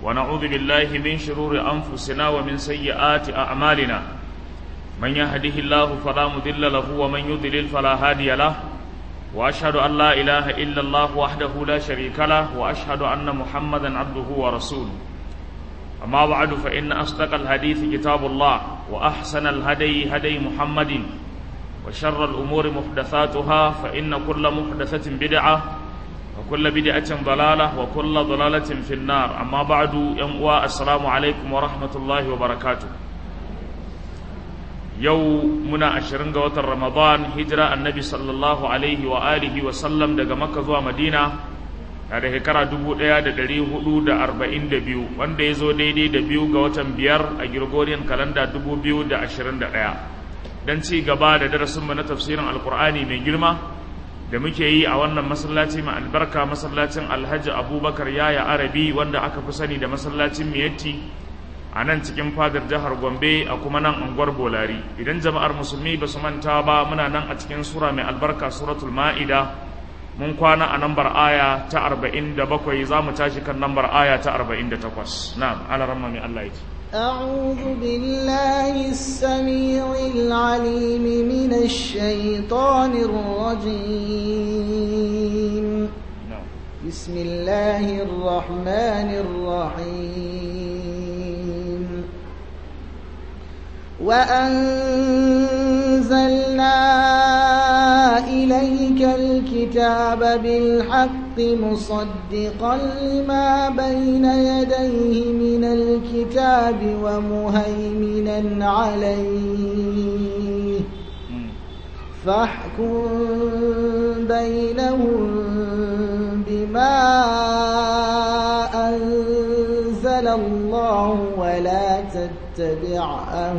ونعوذ بالله من شرور أنفسنا ومن سيئات أعمالنا من يهده الله فلا مضل له ومن يضلل فلا هادي له وأشهد أن لا إله إلا الله وحده لا شريك له وأشهد أن محمدا عبده ورسوله أما بعد فإن أصدق الحديث كتاب الله وأحسن الهدي هدي محمد وشر الأمور محدثاتها فإن كل محدثة بدعة وكل بدعة ضلالة وكل ضلالة في النار أما بعد ينقوى السلام عليكم ورحمة الله وبركاته يو منا أشرنغ وتر رمضان هجرة النبي صلى الله عليه وآله وسلم دقى مكة ذو مدينة da shekara dubu ɗaya da ɗari hudu da arba'in da biyu wanda ya zo daidai da biyu ga watan biyar a Gregorian kalanda dubu biyu da ashirin da ɗaya don ci gaba da darasinmu na tafsirin alkur'ani mai girma da muke yi a wannan masallaci mai albarka masallacin alhaji abubakar yaya arabi wanda aka fi sani da masallacin miyatti a nan cikin fadar jihar gombe a kuma nan unguwar bolari idan jama'ar musulmi ba su manta ba muna nan a cikin sura mai albarka suratul ma'ida mun kwana a nambar aya ta arba'in da bakwai za mu tashi kan nambar aya ta arba'in da takwas na alaramma mai allah ya ce أعوذ بالله السميع العليم من الشيطان الرجيم بسم الله الرحمن الرحيم وأنزلنا إليك الكتاب بالحق مصدقا لما بين يديه من الكتاب ومهيمنا عليه فاحكم بينهم بما أنزل الله ولا تتبع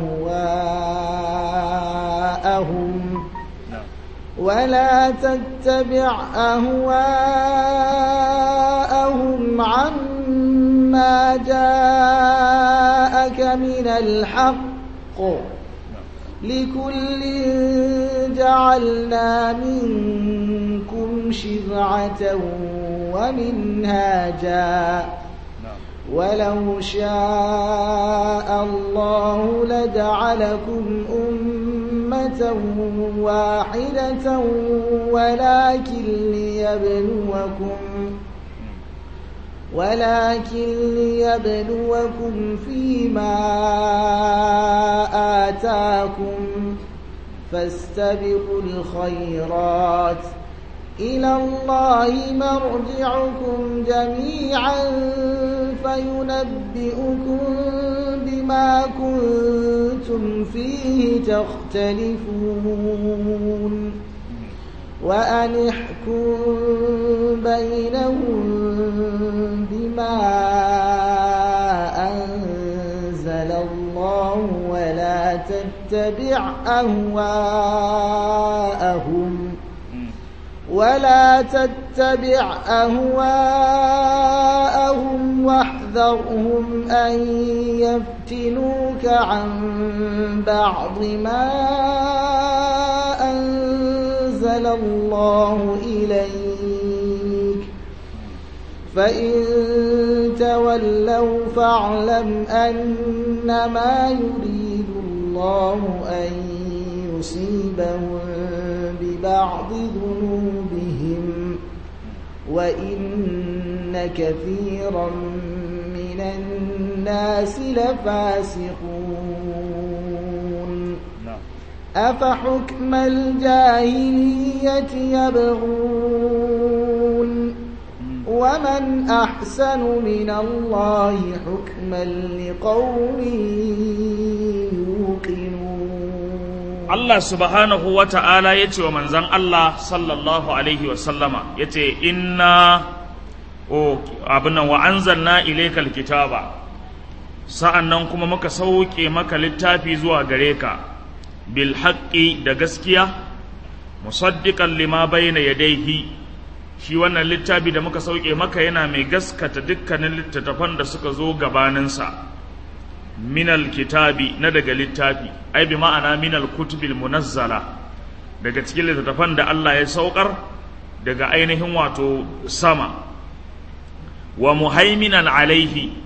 أهواءهم ولا تتبع أهواءهم عما جاءك من الحق لكل جعلنا منكم شرعة ومنهاجا ولو شاء الله لجعلكم أمة واحدة ولكن ليبلوكم ولكن ليبلوكم فيما آتاكم فاستبقوا الخيرات إلى الله مرجعكم جميعا فينبئكم بما كنتم فيه تختلفون وأن احكم بينهم بما أنزل الله ولا تتبع أهواءهم ولا تتبع أهواءهم واحذرهم أن يفتنوك عن بعض ما أنزل الله إليك فإن تولوا فاعلم أنما يريد الله أن يصيبهم ببعض ذنوبهم وإن كثيرا من الناس لفاسقون أفحكم الجاهلية يبغون ومن أحسن من الله حكما لقوم يوقنون Allah subhanahu wa ta'ala ya ce wa manzan Allah sallallahu Alaihi wasallama ya ce, Inna o abinan wa an zanna ilaikal kitaba sa'an nan kuma muka sauke maka littafi zuwa gare ka, bil haƙƙi da gaskiya, musaddiƙan lima bayna yadaihi shi wannan littafi da muka sauke maka yana mai gaskata dukkanin littattafan da suka zo gabaninsa. minal kitabi na daga littafi ai bi ma'ana minal kutubil munazzala daga cikin littattafan da Allah ya saukar daga ainihin wato sama wa muhaiminan alaihi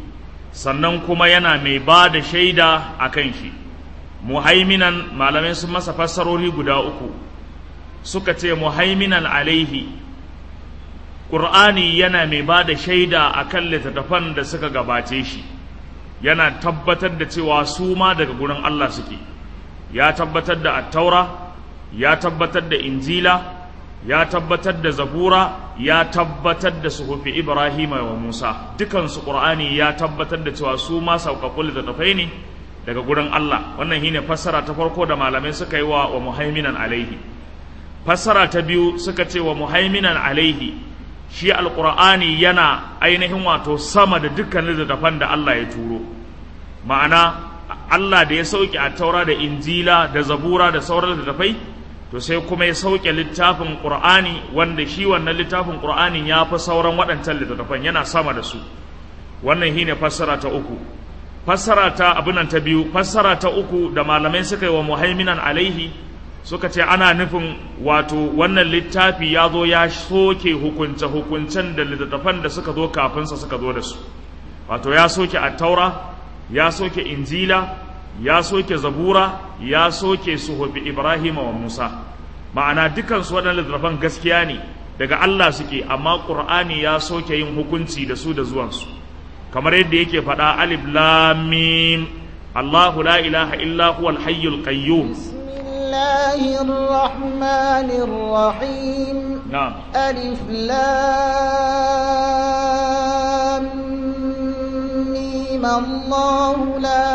sannan kuma yana mai ba da shaida a kan shi muhaiminan malamai sun masa fassarori guda uku suka ce muhaiminan alaihi ƙur'ani yana mai ba da shaida a kan littattafan da suka gabace shi yana tabbatar da cewa su ma daga gurin Allah suke ya tabbatar da attaura ya tabbatar da injila ya tabbatar da zabura ya tabbatar da suhufi ibrahim wa musa dukansu ƙur'ani ya tabbatar da cewa su ma sauƙaƙƙun littattafai ne daga gurin Allah wannan shine fassara ta farko da malamai suka yi wa wa muhaiminan alaihi fassara ta biyu suka ce wa muhaiminan alaihi shi alqur'ani yana ainihin wato sama da dukkan littattafan da Allah ya turo ma'ana Allah da ya sauke a taura da injila da zabura da sauran littattafai to sai kuma ya sauke littafin qur'ani wanda shi wannan littafin qur'anin ya fi sauran waɗancan littattafan yana sama da su wannan shine fassara ta uku fassara ta abinan ta biyu fassara ta uku da malamai suka yi wa muhaiminan alaihi suka ce ana nufin wato wannan littafi ya zo ya soke hukunce hukuncen da littattafan da suka zo kafinsa suka zo da su wato ya soke attaura ya soke injila ya soke zabura ya soke suhufi ibrahim wa musa ma'ana dukansu waɗannan littattafan gaskiya ne daga allah suke amma ƙur'ani ya soke yin hukunci da su da zuwansu kamar yadda yake faɗa alif lam mim Allahu la ilaha illa huwa al-hayyul qayyum bismillahir rahmanir rahim na'am alif lam mim Allahu la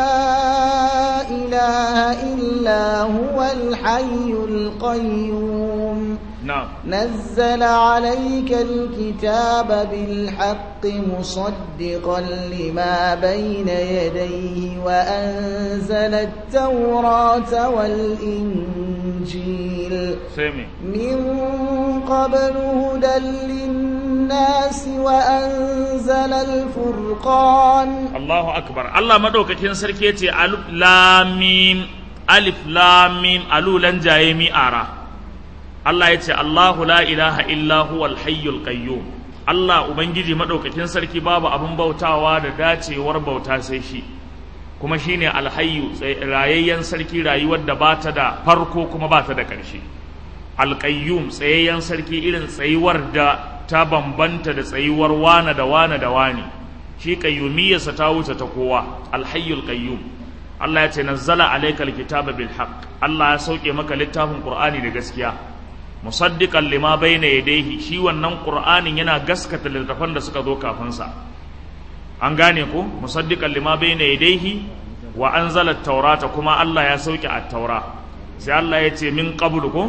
ilaha illa huwa al-hayyul qayyum na'am نزل عليك الكتاب بالحق مصدقا لما بين يديه وأنزل التوراة والإنجيل sami من قبل هدى للناس وأنزل الفرقان Allahu akbar Allah madaukakin sarki yace alif lam mim alif lam mim alulan jaye mi ara Allah yace Allahu la ilaha illa huwal hayyul qayyum Allah ubangiji madaukakin sarki babu abin bautawa da dacewar bauta sai shi kuma shine alhayyu tsay- rayayyen sarki rayuwar da bata da farko kuma bata da ƙarshe alƙayyum tsayayyen sarki irin tsayuwar da ta bambanta da tsayuwar wane da wane da wane shi qayyumiyyarsa ta wuce ta kowa alhayyul qayyum Allah ya ce nazzala alaykal kitaba bil haqq Allah ya sauke maka littafin Qur'ani da gaskiya musaddiqan lima bayna yadayhi shi wannan Qur'anin yana gaskata littafan da suka zo kafin sa an gane ko musaddiqan lima bayna yadayhi wa anzala at-taurata kuma Allah ya sauke at-taura sai Allah ya ce min qablu ko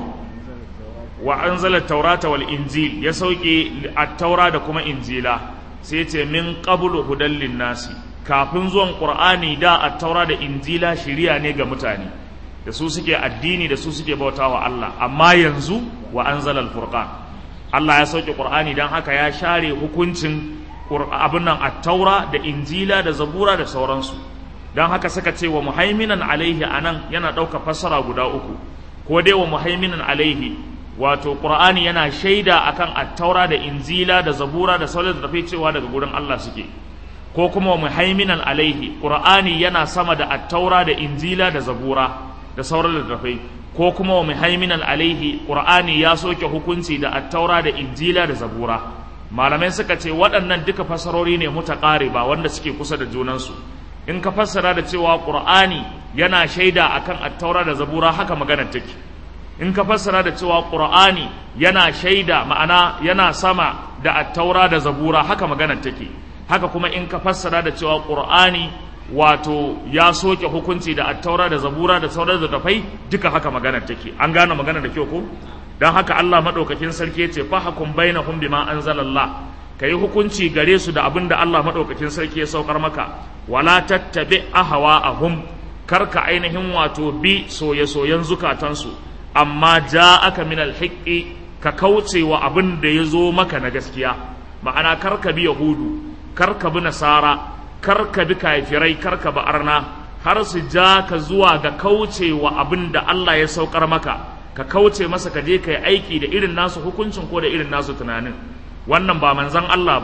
wa anzala at-taurata wal injil ya sauke at-taura da kuma injila sai ce min qablu hudan linnasi kafin zuwan qur'ani da at-taura da injila shiriya ne ga mutane da su suke addini da su suke bautawa Allah amma yanzu wa anzala al-furqan Allah ya sauke qur'ani dan haka ya share hukuncin abin nan at-taura da injila da zabura da sauransu dan haka suka ce wa muhaiminan alaihi anan yana ɗauka fassara guda uku ko dai wa muhaiminan alaihi wato qur'ani yana shaida akan at-taura da injila da zabura da sauran da cewa daga gurin Allah suke ko kuma wa muhaiminan alaihi qur'ani yana sama da at-taura da injila da zabura da sauran littattafai ko kuma wa muhaiminan alaihi qur'ani ya soke hukunci da at-taura da injila da zabura malamai suka ce waɗannan duka fasarori ne mutaqariba wanda suke kusa da junansu in ka fassara da cewa qur'ani yana shaida akan at-taura da zabura haka maganar take in ka fassara da cewa qur'ani yana shaida ma'ana yana sama da at-taura da zabura haka maganar take haka kuma in ka fassara da cewa qur'ani wato ya soke hukunci da at-taura da zabura da sauran da tafai duka haka maganar take an gane maganar da kyau ko dan haka Allah madaukakin sarki ya ce fa hakum bainahum bima anzalallah ka yi hukunci gare su da abin da Allah maɗaukakin sarki ya saukar maka wala tattabi ahawa ahum karka ainihin wato bi soye-soyen zukatansu amma ja aka min alhiƙi ka kauce wa abin da ya zo maka na gaskiya ma'ana karka bi yahudu karka bi nasara karka bi kafirai karka bi arna har su ja ka zuwa ga kauce wa abin da Allah ya saukar maka ka kauce masa ka je ka yi aiki da irin nasu hukuncin ko da irin nasu tunanin wannan ba manzan Allah ba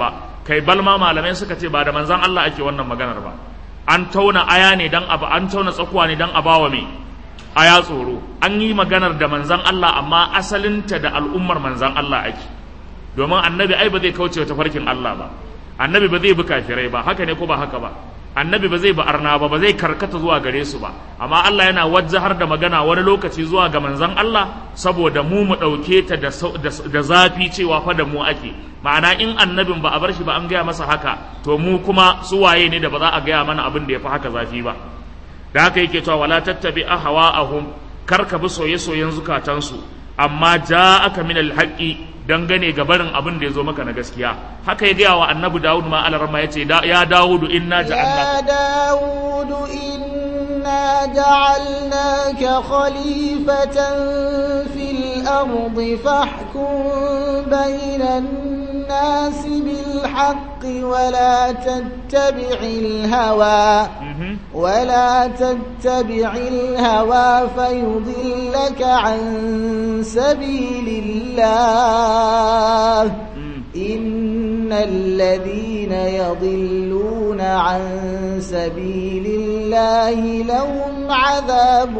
kai balma malamai suka ce ba da manzan Allah ake wannan maganar ba an tauna aya ne dan abu an tauna tsakuwa ne dan abawa me aya tsoro an yi maganar da manzan Allah amma asalinta da al'ummar manzan Allah ake domin annabi ai ba zai kauce wa tafarkin Allah ba annabi ba zai bi kafirai ba haka ne ko ba haka ba annabi ba zai bi arna ba ba zai karkata zuwa gare su ba amma Allah yana wajahar da magana wani lokaci zuwa ga manzan Allah saboda mu mu ɗauke ta da zafi cewa fa da mu ake ma'ana in annabin ba a bar shi ba an gaya masa haka to mu kuma su waye ne da ba za a gaya mana abin da ya fi haka zafi ba da haka yake cewa wala tattabi ahwa'ahum kar ka bi soye-soyen zukatansu amma ja'aka min alhaqi dangane ga barin abin da ya zo maka na gaskiya haka ya gaya wa annabi Dawud ma alarma ya ce ya Dawudu inna ja'alnaka ya Dawudu inna ja'alnaka khalifatan fil ardi fahkum bainan الناس بالحق ولا تتبع الهوى ولا تتبع الهوى فيضلك عن سبيل الله إن الذين يضلون عن سبيل الله لهم عذاب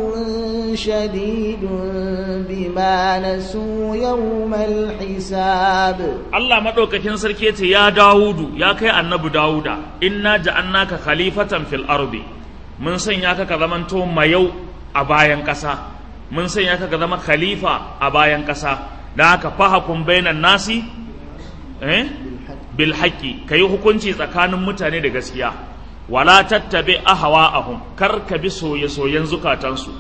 شديد بما نسوا يوم الحساب الله مدوكاكين سركيتي يا داود يا كي النبي داود إنا جعلناك خليفة في الأرض من سنياك كذمنتو ميو أبايا كسا من سنياك كذم خليفة أبايا كسا da haka fahakun bainan nasi eh bil haqqi kai hukunci tsakanin mutane da gaskiya wala tattabi ahwa'ahum kar ka bi soye soyen zukatansu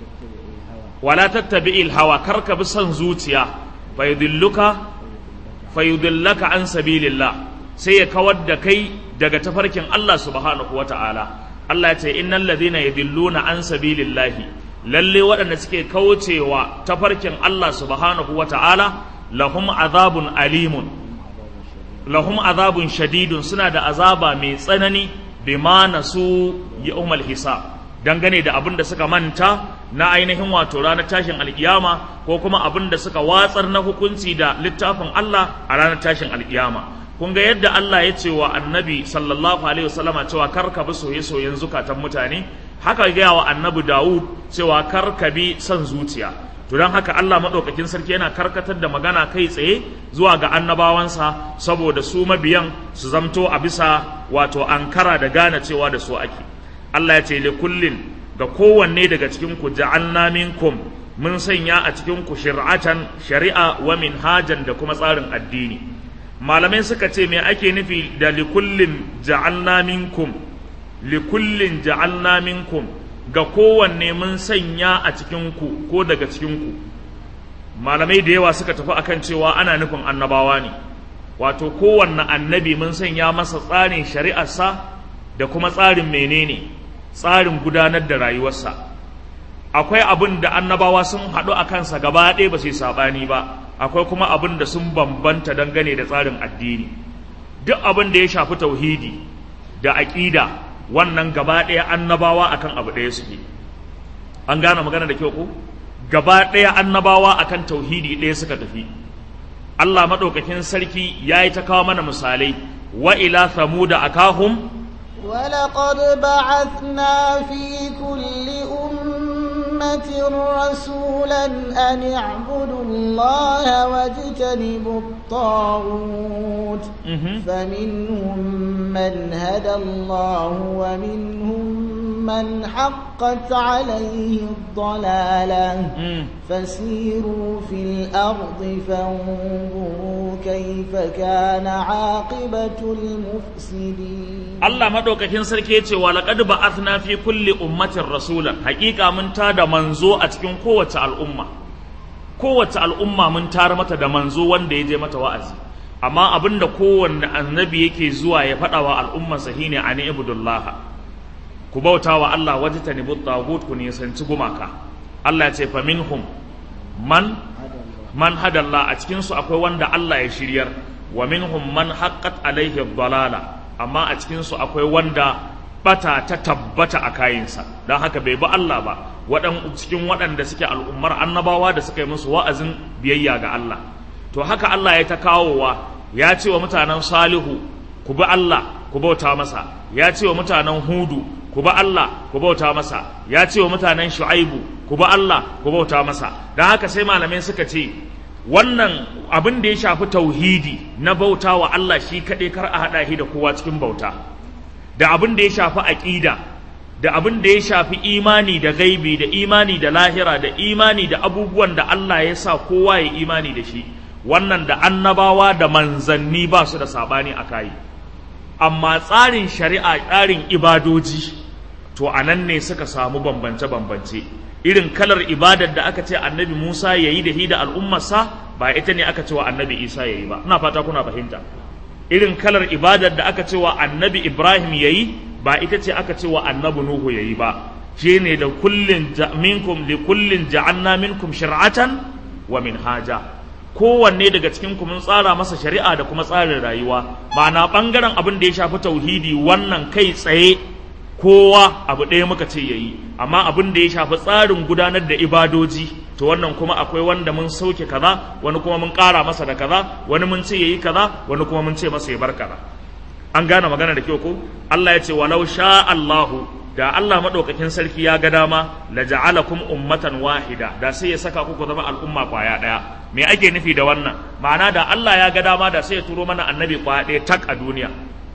wala tattabi il hawa kar ka bi son zuciya fayudilluka fayudillaka an sabilillah sai ya kawar da kai daga tafarkin Allah subhanahu wata'ala Allah ya ce innal ladhina yadilluna an sabilillahi lalle waɗanda suke kaucewa tafarkin Allah subhanahu wa ta'ala lahum azabun alimun lahum azabun shadidun suna da azaba mai tsanani bima nasu yawmal hisab dangane da abin da suka manta na ainihin wato ranar tashin alkiyama ko kuma abin da suka watsar na hukunci da littafin Allah a ranar tashin alkiyama kun ga yadda Allah ya ce wa annabi sallallahu alaihi wasallama cewa kar ka bi soye-soyen zukatan mutane haka gaya wa annabi Dawud cewa kar ka bi son zuciya to don haka Allah maɗaukakin sarki yana karkatar da magana kai tsaye zuwa ga annabawansa saboda su mabiyan su zamto a bisa wato ankara da gane cewa da su ake Allah ya ce li kullin ga kowanne daga cikin ku ja'alna minkum mun sanya a cikin ku shir'atan shari'a wa minhajan da kuma tsarin addini malamai suka ce me ake nufi da li kullin ja'alna minkum li kullin ja'alna minkum ga kowanne mun sanya a cikinku ko daga cikinku malamai da yawa suka tafi akan cewa ana nufin annabawa ne wato kowanne annabi mun sanya masa tsarin shari'arsa da kuma tsarin menene tsarin gudanar da rayuwarsa akwai abin da annabawa sun haɗu a kansa gaba ɗaya ba su yi saɓani ba akwai kuma abin da sun bambanta dangane da tsarin addini duk abin da ya shafi tauhidi da aƙida wannan gaba ɗaya annabawa akan abu ɗaya suke an gane magana da kyau ko gaba ɗaya annabawa akan tauhidi ɗaya suka tafi Allah maɗaukakin sarki ya yi ta kawo mana misalai wa ila thamuda akahum ولقد بعثنا في كل أمة رسولا أن اعبدوا الله واجتنبوا الطاغوت فمنهم من هدى الله ومنهم من حقت عليه الضلالة فسيروا في الأرض فانظروا كيف كان عاقبة المفسدين Allah madaukakin sarki yace wa laqad ba'athna fi kulli ummatin rasulan hakika mun tada manzo a cikin kowace al'umma kowace al'umma mun tar mata da manzo wanda ya je mata wa'azi amma abinda kowanne annabi yake zuwa ya faɗa wa al'ummarsa shine ani ibudullah ku bauta wa Allah wajtanibu tagut ku nisanci gumaka Allah ya ce fa minhum man man hadalla a cikin su akwai wanda Allah ya shiryar wa minhum man haqqat alaihi dalala amma a cikinsu akwai wanda bata ta tabbata a kayinsa don haka bai bi Allah ba waɗan cikin waɗanda suke al'ummar annabawa da suka yi musu wa'azin biyayya ga Allah to haka Allah ya ta kawowa ya ce wa mutanen salihu ku bi Allah ku bauta masa ya ce wa mutanen hudu ku bi Allah ku bauta masa ya ce wa mutanen shu'aibu ku bi Allah ku bauta masa don haka sai malamai suka ce wannan abin da ya shafi tauhidi na bauta wa Allah shi kaɗai kar a haɗa shi da kowa cikin bauta da abin da ya shafi aƙida da abin da ya shafi imani da gaibi da imani da lahira da imani da abubuwan da Allah ya sa kowa ya imani da shi wannan da annabawa da manzanni ba su da saɓani a kayi amma tsarin shari'a tsarin ibadoji to a nan ne suka samu bambance-bambance irin kalar ibadar da aka ce annabi Musa ya yi da hi da al'ummarsa ba ita ne aka ce wa annabi Isa ya yi ba ina fata kuna fahimta irin kalar ibadar da aka ce wa annabi Ibrahim ya yi ba ita ce aka ce wa annabi Nuhu ya yi ba shi ne da kullin minkum li kullin ja'anna minkum shir'atan wa minhaja kowanne daga cikin ku mun tsara masa shari'a da kuma tsarin rayuwa ma'ana bangaren abin da ya shafi tauhidi wannan kai tsaye kowa abu ɗaya muka ce yayi amma abin da ya shafi tsarin gudanar da ibadoji to wannan kuma akwai wanda mun sauke kaza wani kuma mun ƙara masa da kaza wani mun ce yayi kaza wani kuma mun ce masa ya bar kaza an gane magana da kyau ko Allah ya ce walau sha Allahu da Allah madaukakin sarki ya ga dama la ja'alakum ummatan wahida da sai ya saka ku ku zama al'umma kwaya daya me ake nufi da wannan ma'ana da Allah ya ga dama da sai ya turo mana annabi kwaya daya tak a duniya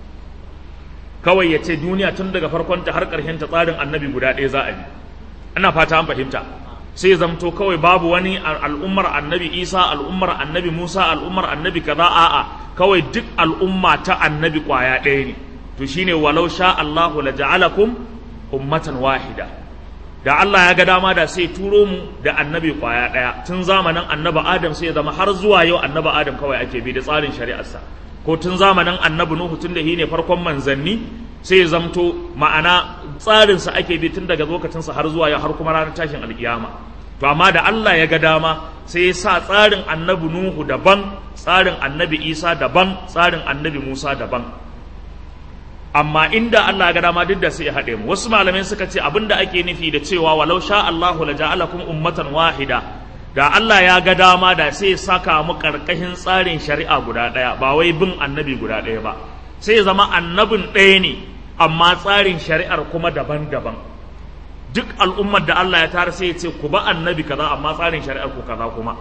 kawai ya ce duniya tun daga farkonta har ƙarshen ta tsarin annabi guda ɗaya za a bi ina fata an fahimta sai zamto kawai babu wani al'ummar annabi isa al'ummar annabi musa al'ummar annabi kaza a'a kawai duk al'umma ta annabi kwaya ɗaya ne to shine walau sha Allahu la ja'alakum ummatan wahida da Allah ya ga dama da sai turo mu da annabi kwaya ɗaya tun zamanin annabi adam sai ya zama har zuwa yau annabi adam kawai ake bi da tsarin shari'arsa ko tun zamanin annabi Nuhu tun da shi ne farkon manzanni sai ya zamto ma'ana tsarinsa ake bi tun daga lokacinsa har zuwa ya har kuma ranar tashin alkiyama to amma da Allah ya ga dama sai ya sa tsarin annabi Nuhu daban tsarin annabi Isa daban tsarin annabi Musa daban amma inda Allah ya ga dama duk da sai ya haɗe mu wasu malamai suka ce abinda ake nufi da cewa walau sha Allahu la ja'alakum ummatan wahida da Allah ya ga dama da sai saka mu karkashin tsarin shari'a guda ɗaya ba wai bin annabi guda ɗaya ba sai ya zama annabin ɗaya ne amma tsarin shari'ar kuma daban-daban duk al'ummar da Allah ya tara sai ya ce ku ba annabi kaza amma tsarin shari'ar ku kaza kuma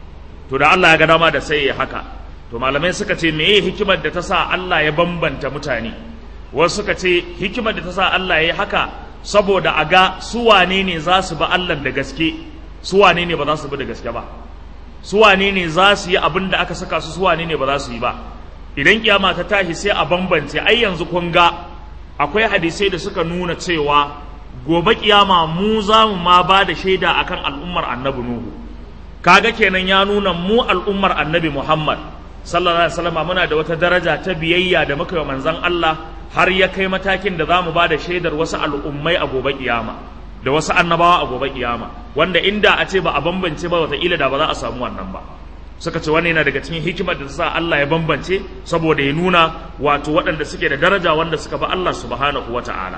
to da Allah ya ga dama da sai ya haka to malamai suka ce meye hikimar da ta sa Allah ya bambanta mutane wasu suka ce hikimar da ta sa Allah ya yi haka saboda a ga su wane ne za su ba Allah da gaske su wane ne ba za su bi da gaske ba su wane ne za su yi abin da aka saka su su wane ne ba za su yi ba idan kiyama ta tashi sai a bambance ai yanzu kun ga akwai hadisai da suka nuna cewa gobe kiyama mu za mu ma ba da shaida akan al'ummar annabi nuhu kaga kenan ya nuna mu al'ummar annabi muhammad sallallahu alaihi wasallam muna da wata daraja ta biyayya da muka yi manzon Allah har ya kai matakin da za mu ba da shaidar wasu al'ummai a gobe kiyama da wasu annabawa a gobe kiyama wanda inda a ce ba a bambance ba wataƙila da ba za a samu wannan ba suka ce wannan yana daga cikin hikimar da sa Allah ya bambance saboda ya nuna wato waɗanda suke da daraja wanda suka ba Allah subhanahu wata'ala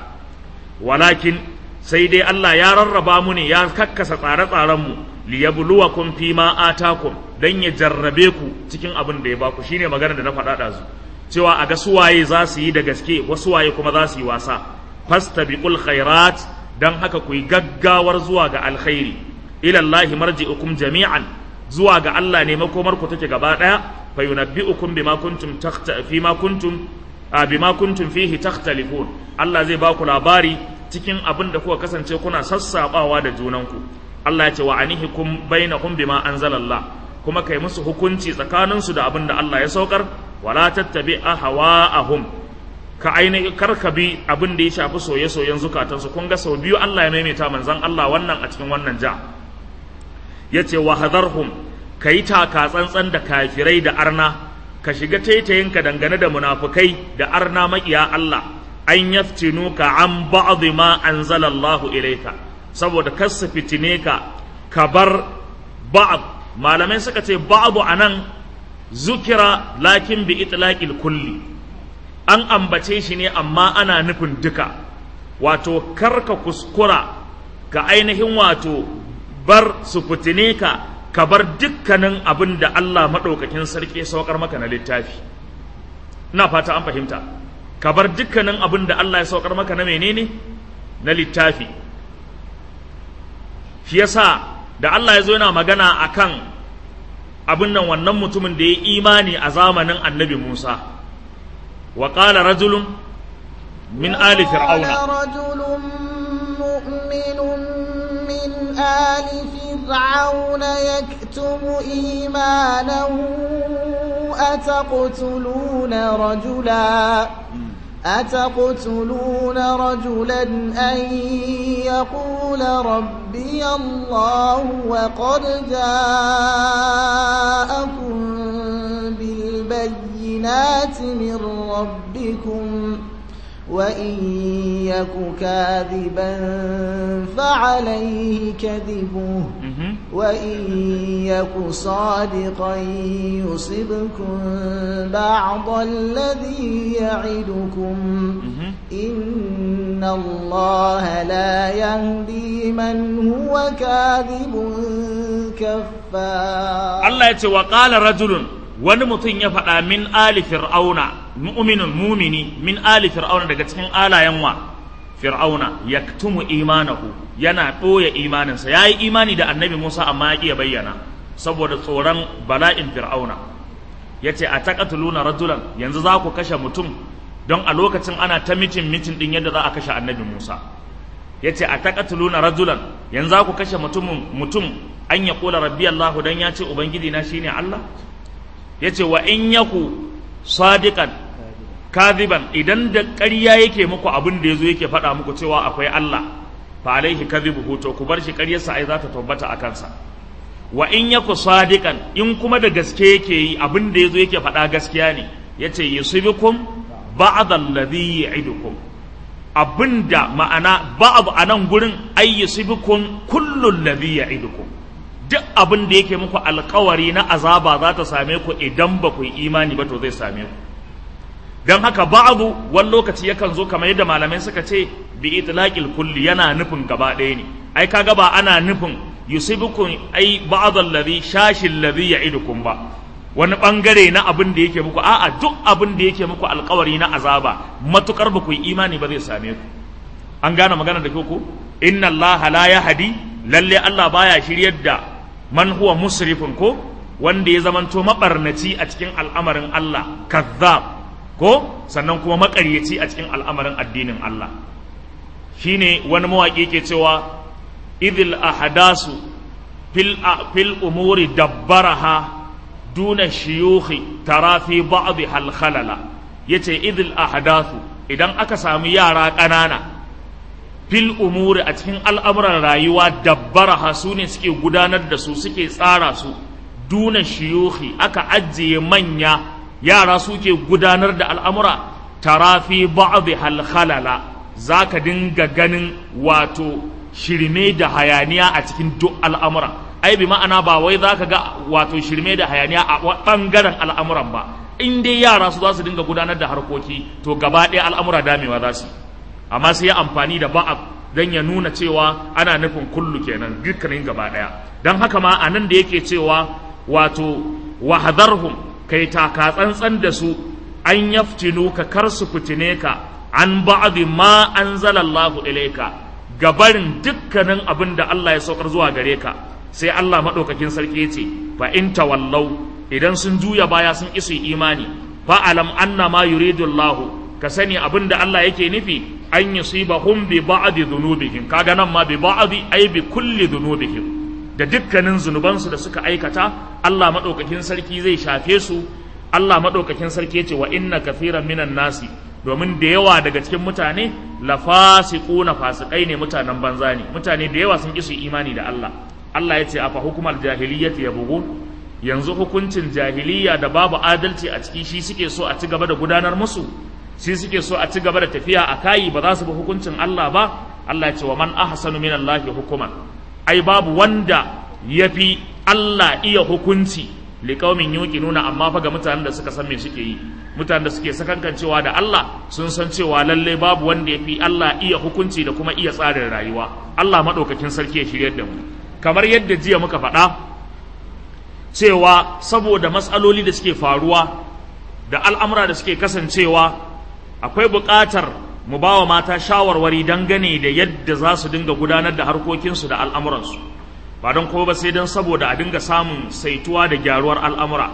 walakin sai dai Allah ya rarraba mu ne ya kakkasa tsare-tsaren mu liyabluwakum fi ma atakum dan ya jarrabe ku cikin abin da ya baku shine magana da na faɗa ɗazu cewa a ga suwaye za su yi da gaske wasu waye kuma za su yi wasa fastabiqul khairat dan haka ku yi gaggawar zuwa ga alkhairi ila Allah marji'ukum jami'an zuwa ga Allah ne makomar ku take gaba daya fa yunabbi'ukum bima kuntum takhta fi ma kuntum bima kuntum fihi takhtalifun Allah zai ba ku labari cikin abin da kuka kasance kuna sassabawa da junanku Allah ya ce wa anihikum bainahum bima anzalallah kuma kai musu hukunci tsakaninsu da abin da Allah ya saukar wala tattabi ahwa'ahum ka ainihin karka bi abin da ya shafi soye-soyen zukatansu kun ga sau biyu Allah ya maimaita manzan Allah wannan a cikin wannan ja ya ce wa hadarhum ka yi taka tsantsan da kafirai da arna ka shiga taitayinka dangane da munafukai da arna maƙiya Allah an yaftinu ka an ba'dhi ma anzalallahu ilayka saboda kar su fitine ka ka bar ba'd malamai suka ce ba'du anan zukira lakin bi itlaqil kulli an ambace shi ne amma ana nufin duka wato karka kuskura ka ainihin wato bar su fitine ka ka bar dukkanin abin da Allah maɗaukakin sarki saukar maka na littafi ina fata an fahimta ka bar dukkanin abin da Allah ya saukar maka na menene na littafi shi yasa da Allah ya zo yana magana akan abin nan wannan mutumin da ya imani a zamanin annabi Musa wa qala rajulun min ali fir'auna رجل مؤمن من آل فرعون يكتم إيمانه أتقتلون رجلا أتقتلون رجلا أن يقول ربي الله وقد جاءكم بالبينات من ربكم وإن يك كاذبا فعليه كذبه وإن يك صادقا يصبكم بعض الذي يعدكم إن الله لا يهدي من هو كاذب كفار Allah ya ce wa qala rajulun wani mutum ya faɗa min ali fir'auna mu'minun mumini min ali fir'auna daga cikin alayen wa fir'auna yaktumu imanahu yana ɓoye imaninsa ya yi imani da annabi musa amma ya iya bayyana saboda tsoron bala'in fir'auna ya ce a taƙatuluna rajulan yanzu za ku kashe mutum don a lokacin ana ta mitin mitin ɗin yadda za a kashe annabi musa ya ce a taƙatuluna rajulan yanzu za ku kashe mutum an ya ƙula rabbi allahu don ya ce ubangiji na shine allah ya ce wa in yaku sadiqan kadiban idan da ƙarya yake muku abin da yazo yake faɗa muku cewa akwai Allah fa alaihi kadhibuhu to ku bar shi ƙaryarsa ai za ta tabbata a kansa wa in yaku sadiqan in kuma da gaske yake yi abin da yazo yake faɗa gaskiya ne yace yusibukum ba'd alladhi ya'idukum abinda ma'ana ba'd anan gurin ay yusibukum kullu alladhi ya'idukum duk abin da yake muku alkawari na azaba za ta same ku idan ba ku yi imani ba to zai same ku don haka ba'adu wani lokaci yakan zo kamar yadda malamai suka ce bi itlaqil kulli yana nufin gaba ɗaya ne ai kaga ba ana nufin yusibukum ai ba'd alladhi shashi alladhi ya'idukum ba wani bangare na abin da yake muku a'a duk abin da yake muku alkawari na azaba matukar ba ku yi imani ba zai same ku an gane magana da ku inna allaha la yahdi lalle Allah baya shiryar da man huwa musrifun ko wanda ya zamanto mabarnaci a cikin al'amarin Allah kazzab ko sannan kuma makaryaci a cikin al'amarin addinin Allah shine wani mawaƙi ke cewa idil ahdasu fil fil umuri dabbaraha duna shiyukhi tara fi ba'd hal khalala yace idil ahdasu idan aka samu yara ƙanana fil umuri a cikin al'amuran rayuwa dabbaraha su ne suke gudanar da su suke tsara su duna shiyuhi aka ajiye manya yara suke gudanar da al'amura tarafi ba'd hal khalala zaka dinga ganin wato shirme da hayaniya a cikin duk al'amura ai bi ma'ana ba wai zaka ga wato shirme da hayaniya a bangaren al'amuran ba in dai yara su za su dinga gudanar da harkoki to gaba ɗaya al'amura damewa za su amma sai ya amfani da ba'ab don ya nuna cewa ana nufin kullu kenan dukkanin gaba ɗaya don haka ma a nan da yake cewa wato wahadarhum kai taka tsantsan da su an yaftinu ka kar su fitine ka an ba'di ma anzalallahu ilayka gabarin dukkanin abin da Allah ya saukar zuwa gare ka sai Allah madaukakin sarki ya ce fa in tawallau idan sun juya baya sun isu imani fa alam anna ma yuridu Allah ka sani abin da Allah yake nufi an yusibahum bi ba'di dhunubihim kaga nan ma bi ba'di ay bi kulli dhunubihim da dukkanin zunubansu da suka aikata Allah madaukakin sarki zai shafe su Allah madaukakin sarki yace wa inna kathiran minan nasi domin da yawa daga cikin mutane la fasiquna fasikai ne mutanen banza ne mutane da yawa sun ki su imani da Allah Allah yace afa hukumar jahiliyyati yabghun yanzu hukuncin jahiliya da babu adalci a ciki shi suke so a ci gaba da gudanar musu shi suke so a ci gaba da tafiya a kayi ba za su bi hukuncin Allah ba Allah ya ce wa man ahsanu min Allah hukuman ai babu wanda yafi Allah iya hukunci liqaumin yuqinuna amma fa ga mutanen da suka san me suke yi mutanen da suke sakankancewa da Allah sun san cewa lalle babu wanda yafi Allah iya hukunci da kuma iya tsarin rayuwa Allah madaukakin sarki ya shiryar da mu kamar yadda jiya muka faɗa cewa saboda matsaloli da suke faruwa da al'amura da suke kasancewa akwai buƙatar mu ba wa mata shawarwari dangane da yadda za su dinga gudanar da harkokinsu da al'amuransu ba don kuma ba sai don saboda a dinga samun saituwa da gyaruwar al'amura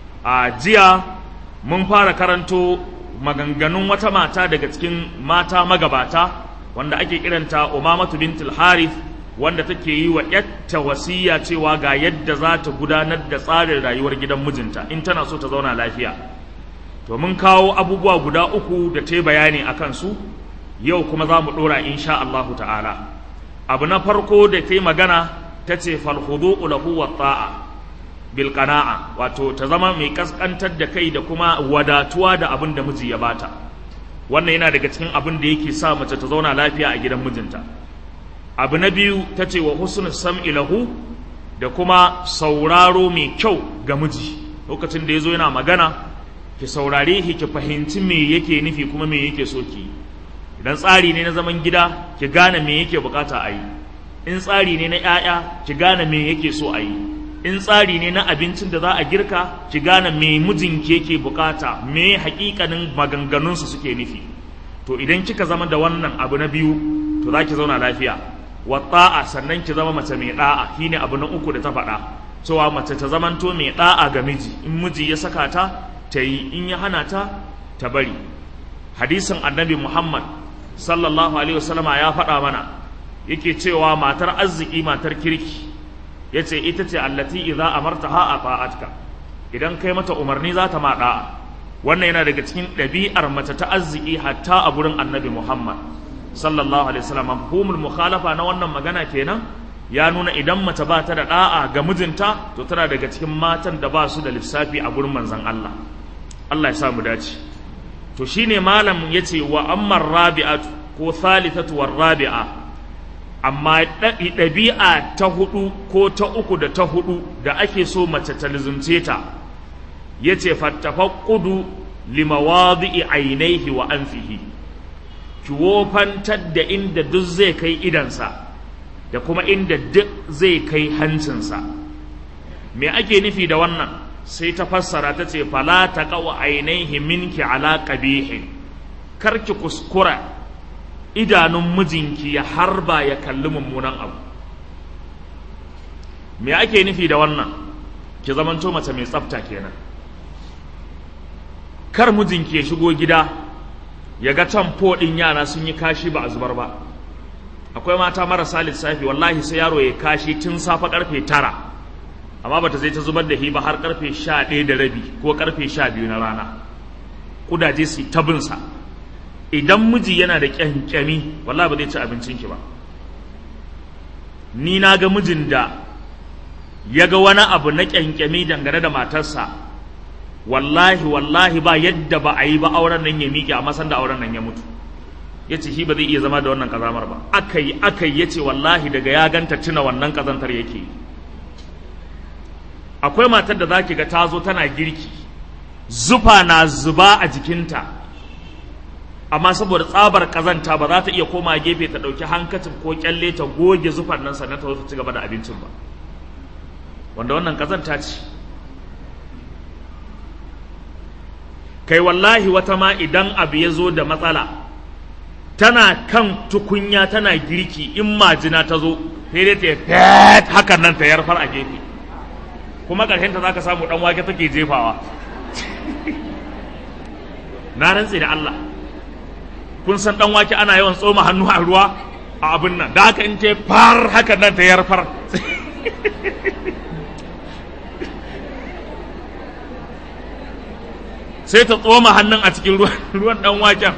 a jiya mun fara karanto maganganun wata mata daga cikin mata magabata wanda ake kiranta umamatu bintul harith wanda take yi wa yatta wasiya cewa ga yadda za ta gudanar da tsarin rayuwar gidan mijinta in tana so ta zauna lafiya to mun kawo abubuwa guda uku da ta yi bayani a kansu yau kuma za mu ɗora insha Allahu ta'ala abu na farko da ta yi magana ta ce falhudu lahu wa ta'a bil qana'a wato ta zama mai kaskantar da kai da kuma wadatuwa da abin da miji ya bata wannan yana daga cikin abin da yake sa mace ta zauna lafiya a gidan mijinta abu na biyu ta ce wa husnul sam'i lahu da kuma sauraro mai kyau ga miji lokacin da ya zo yana magana ki saurare shi ki fahimci me yake nufi kuma me yake so ki idan tsari ne na zaman gida ki gane me yake bukata a yi in tsari ne na 'ya'ya ki gane me yake so a yi in tsari ne na abincin da za a girka ki gane me mijinki yake bukata me hakikanin maganganunsa suke nufi to idan kika zama da wannan abu na biyu to za ki zauna lafiya wa ta'a sannan ki zama mace mai da'a shine abu na uku da ta faɗa cewa mace ta zamanto mai da'a ga miji in miji ya saka ta ta yi in ya hana ta ta bari hadisin annabi muhammad sallallahu alaihi wasallama ya faɗa mana yake cewa matar arziki matar kirki ya ce ita ce allati idza amartaha ata'atka idan kai mata umarni za ta ma da'a wannan yana daga cikin ɗabi'ar mace ta arziki hatta a gurin annabi muhammad sallallahu alaihi wasallam mafhumul mukhalafa na wannan magana kenan ya nuna idan mace ba ta da da'a ga mijinta to tana daga cikin matan da ba su da lissafi a gurin manzon Allah Allah ya sa mu dace to shine malam yace wa ammar rabi'atu ko thalithatu war rabi'a amma ɗabi'a ta hudu ko ta uku da ta hudu da ake so mace ta lizumce ta yace fattafaqqudu limawadi'i ainihi wa anfihi ki wofantar da inda duk zai kai idansa da kuma inda duk zai kai hancinsa me ake nufi da wannan sai ta fassara ta ce fala ta kawo ainihi minki ala ƙabihin karki kuskura idanun mijinki ya harba ya kalli mummunan abu me ake nufi da wannan ki zamanto mace mai tsafta kenan kar mijinki ya shigo gida ya ga can ɗin yara sun yi kashi ba a zubar ba akwai mata marasa lissafi wallahi sai yaro ya kashi tun safa karfe tara amma bata zai ta zubar da hi ba har karfe sha ɗaya da rabi ko karfe sha biyu na rana kudaje su ta binsa idan miji yana da kyankyami wallahi ba zai ci abincinki ba ni na ga mijin da ya ga wani abu na kyankyami dangane da matarsa wallahi wallahi ba yadda ba a yi ba auren nan ya miƙe amma sanda auren nan ya mutu ya ce shi ba zai iya zama da wannan kazamar ba aka yi aka yi ya ce wallahi daga ya ganta tuna wannan kazantar yake yi akwai matar da za ki ga ta zo tana girki zufa na zuba a jikinta amma saboda tsabar kazanta ba za ta iya koma gefe ta ɗauki hankacin ko kyalle ta goge zufar nan sannan ta zo ta ci gaba da abincin ba wanda wannan kazanta ce kai wallahi wata ma idan abu ya zo da matsala tana kan tukunya tana girki in majina ta zo sai dai ta fet hakan nan ta yarfar a gefe kuma ƙarshen ta zaka samu dan wake take jefawa na rantse da Allah kun san dan wake ana yawan tsoma hannu a ruwa a abin nan da haka in ce far hakan nan ta yarfar sai ta tsoma hannun a cikin ruwan dan waken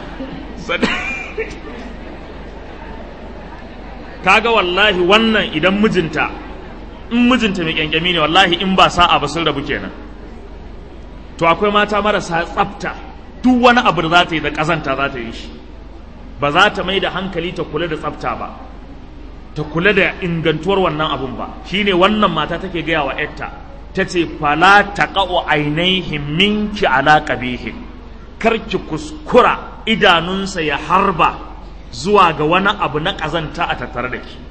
kaga wallahi wannan idan mijinta in mijinta mai kyankyami ne wallahi in ba sa'a ba sun rabu kenan to akwai mata marasa tsafta duk wani abu da za ta yi da ƙazanta za ta yi shi ba za ta mai da hankali ta kula da tsafta ba ta kula da ingantuwar wannan abun ba shine wannan mata take gaya wa yarta ta ce fala taqa'u ainihin minki ala qabihin kar ki kuskura idanunsa ya harba zuwa ga wani abu na ƙazanta a tattare da ki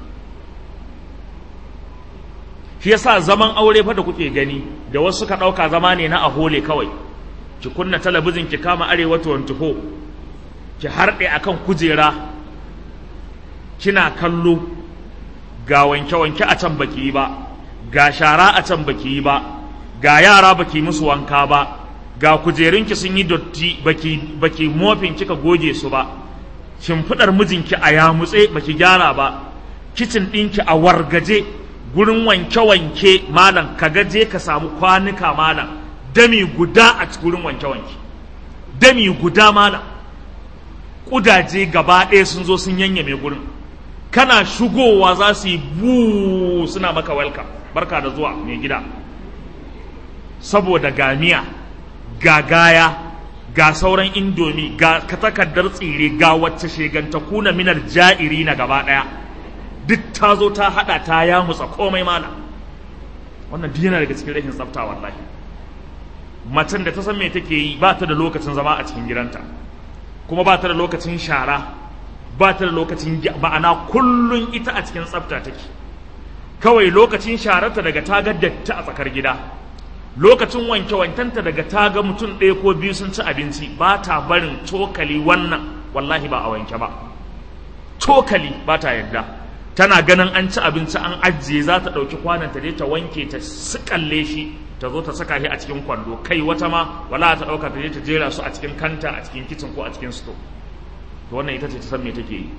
shi yasa zaman aure fa da kuke gani da wasu ka ɗauka zama ne na ahole kawai ki kunna talabijin ki kama arewa 24 ki harɗe akan kujera kina kallo ga wanke-wanke a can baki yi ba ga shara a can baki yi ba ga yara baki musu wanka ba ga kujerunki sun yi dotti baki baki mofin kika goge su ba shimfiɗar mijinki a yamutse baki gyara ba kicin ɗinki a wargaje gurin wanke-wanke malam ka gaje ka samu kwanuka malam dami guda a gurin wanke-wanke dami guda malam ƙudaje gaba ɗaya sun zo sun yanyame gurin kana shigowa za su yi bu suna maka welcome barka da zuwa mai gida saboda gamiya ga gaya ga sauran indomi ga takardar tsire ga wacce sheganta kuna minar ja'iri na gaba ɗaya duk ta zo ta haɗa ta ya mutsa komai mana wannan duk yana daga cikin rashin tsafta wallahi macen da ta san me take yi ba ta da lokacin zama a cikin gidanta kuma ba ta da lokacin shara ba ta da lokacin ma'ana kullun ita a cikin tsafta take kawai lokacin shararta daga ta ga datti a tsakar gida lokacin wanke wankenta daga ta ga mutum ɗaya ko biyu sun ci abinci ba ta barin cokali wannan wallahi ba a wanke ba cokali ba ta yadda tana ganin an ci abinci an ajiye za ta ɗauki kwananta dai ta wanke ta sikalle shi ta zo ta saka shi a cikin kwando kai wata ma wala ta ɗauka ta je ta jera su a cikin kanta a cikin kicin ko a cikin sto to wannan ita ce ta san me take yi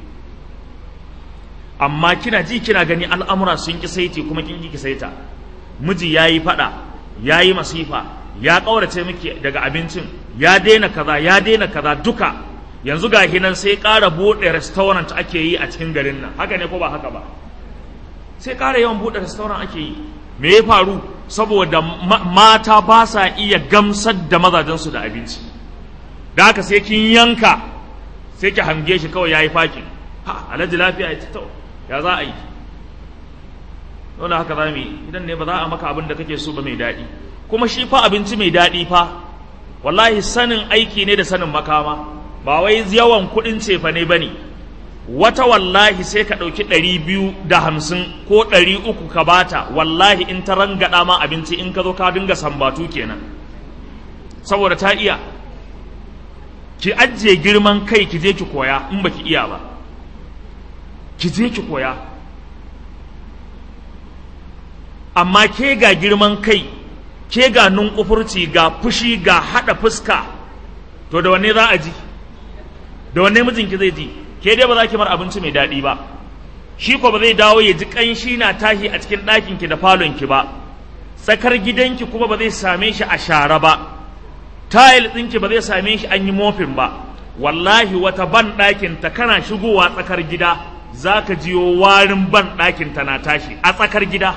amma kina ji kina gani al'amura sun ki saiti kuma kin ki saita miji yayi fada yayi masifa ya kaurace miki daga abincin ya daina kaza ya daina kaza duka yanzu ga hinan sai ƙara buɗe restaurant ake yi a cikin garin nan haka ne ko ba haka ba sai ƙara yawan buɗe restaurant ake yi me ya faru saboda mata ba sa iya gamsar da mazajensu da abinci da haka sai kin yanka sai ki hange shi kawai yayi fakin ha alhaji lafiya ya to ya za a yi dole haka za mu yi idan ne ba za a maka abin da kake so ba mai daɗi kuma shi fa abinci mai daɗi fa wallahi sanin aiki ne da sanin makama ba wai yawan kuɗin cefa ne ba ne wata wallahi sai ka ɗauki ɗari biyu da hamsin ko ɗari uku ka bata wallahi in ta rangaɗa ma abinci in ka zo ka dinga sambatu kenan saboda ta iya ki ajiye girman kai ki je ki koya in baki iya ba ki je ki koya amma ke ga girman kai ke ga nunkufurci ga fushi ga haɗa fuska to da wanne za a ji da wanne mijinki zai ji ke dai ba za ki mar abinci mai daɗi ba shi ko ba zai dawo ya ji ƙanshi na tashi a cikin ɗakinki da falonki ba tsakar gidanki kuma ba zai same shi a share ba tayil ɗinki ba zai same shi an yi mofin ba wallahi wata ban ɗakin ta kana shigowa tsakar gida za ka jiyo warin ban ɗakin ta na tashi a tsakar gida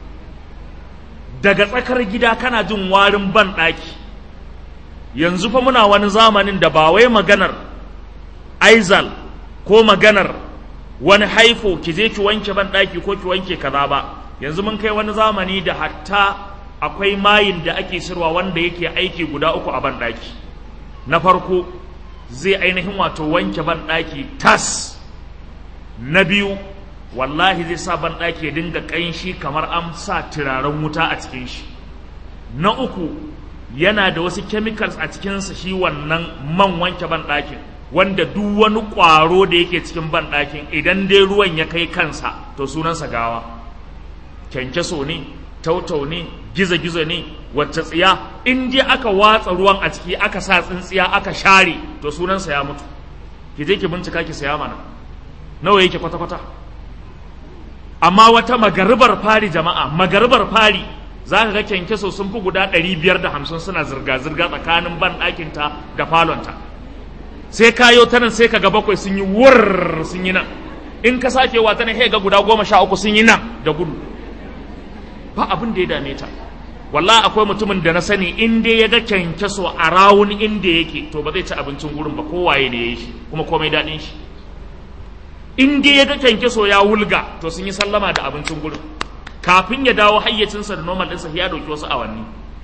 daga tsakar gida kana jin warin ban ɗaki yanzu fa muna wani zamanin da ba wai maganar aizal ko maganar wani haifo ki je ki wanke ban ɗaki ko ki wanke kaza ba yanzu mun kai wani zamani da hatta akwai mayin da ake sirwa wanda yake aiki guda uku a ban ɗaki na farko zai ainihin wato wanke ban ɗaki tas na biyu wallahi zai sa ban ɗaki ya dinga ƙanshi kamar an sa turaren wuta a cikin shi na uku yana da wasu chemicals a cikinsa shi wannan man wanke ban ɗakin wanda duk wani ƙwaro da yake cikin ban ɗakin idan dai ruwan ya kai kansa to sunansa gawa kyankyaso ne tautau ne gizo-gizo ne wacce tsiya in dai aka watsa ruwan a ciki aka sa tsintsiya aka share to sunansa ya mutu ki je ki bincika ki saya mana nawa yake kwata-kwata amma wata magaribar fari jama'a magaribar fari za ka ga kyankyaso sun fi guda ɗari biyar da hamsin suna zirga-zirga tsakanin ban ɗakinta da falonta sai kayo ta nan sai ka ga bakwai sun yi wurr sun yi nan in ka sake wa ta nan ga guda goma sha uku sun yi nan da gudu ba abin da ya dame ta walla akwai mutumin da na sani in dai ya ga kyankyaso a rawun inda yake to ba zai ci abincin gurin ba kowaye ne ya yi shi kuma komai daɗin shi in dai ya ga kyankyaso ya wulga to sun yi sallama da abincin gurin kafin ya dawo hayyacinsa da normal ɗinsa ya ɗauki wasu awanni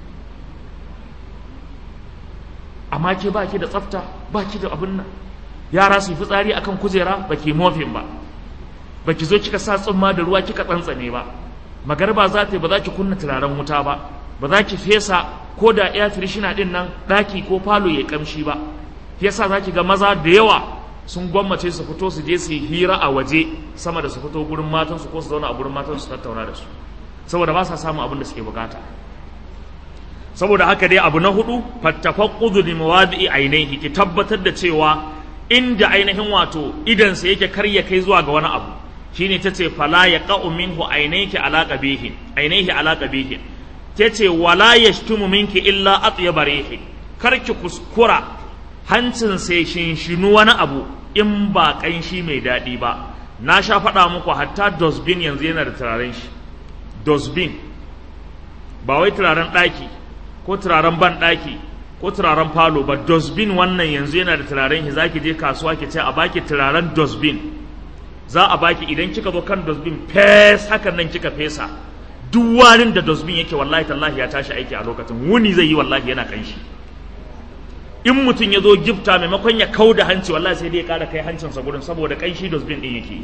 amma ke ba ki da tsafta ba ki da abin nan yara su yi fitsari akan kujera ba ki mofin ba ba ki zo kika sa tsumma da ruwa kika tsantsane ba magarba za ta yi ba za ki kunna turaren wuta ba ba za ki fesa ko da air freshener din nan daki ko falo ya kamshi ba yasa zaki ga maza da yawa sun gwammace su fito su je su yi hira a waje sama da su fito gurin matansu ko su zauna a gurin matansu su tattauna da su saboda ba sa samun abin da suke bukata saboda haka dai abu na hudu fattafaqqudu li mawadi'i ainihi ki tabbatar da cewa inda ainihin wato idan sa yake karya kai zuwa ga wani abu shine tace fala yaqa'u minhu ainihi ala qabihin ainihi ala qabihin tace wala yashtumu minki illa atyaba rihi karki kuskura hancin sai shinshinu wani abu in ba kanshi mai daɗi ba na sha faɗa muku hatta dosbin yanzu yana da turaren shi dosbin ba wai turaren ɗaki ko turaren ban ɗaki ko turaren falo ba dosbin wannan yanzu yana da turaren shi zaki je kasuwa ki ce a baki turaren dosbin za a baki idan kika zo kan dosbin fes hakan nan kika fesa duk warin da dosbin yake wallahi tallahi ya tashi aiki a lokacin wuni zai yi wallahi yana kanshi in mutum ya zo gifta maimakon ya kau da hanci wallahi sai dai ya kara kai hancinsa gurin saboda kanshi dosbin din yake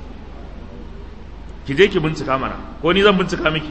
ki je ki bincika mana ko ni zan bincika miki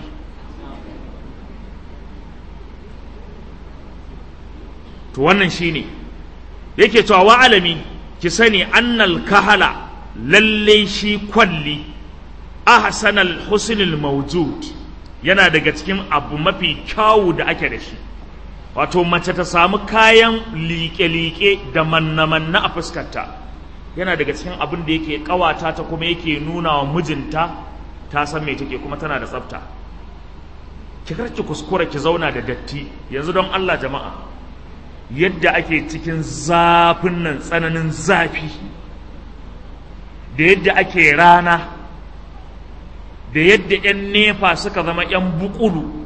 to wannan shine yake cewa wa alami ki sani annal kahala lalle shi kwalli ahsanal husnul mawjud yana daga cikin abu mafi kyawu da ake da shi wato mace ta samu kayan liƙe-liƙe da manna-manna a fuskarta yana daga cikin abin da yake ƙawata ta kuma yake nuna wa mijinta ta san me take kuma tana da tsafta ki karki kuskura ki zauna da datti yanzu don Allah jama'a yadda ake cikin zafin nan tsananin zafi da yadda ake rana da yadda 'yan nefa suka zama 'yan bukulu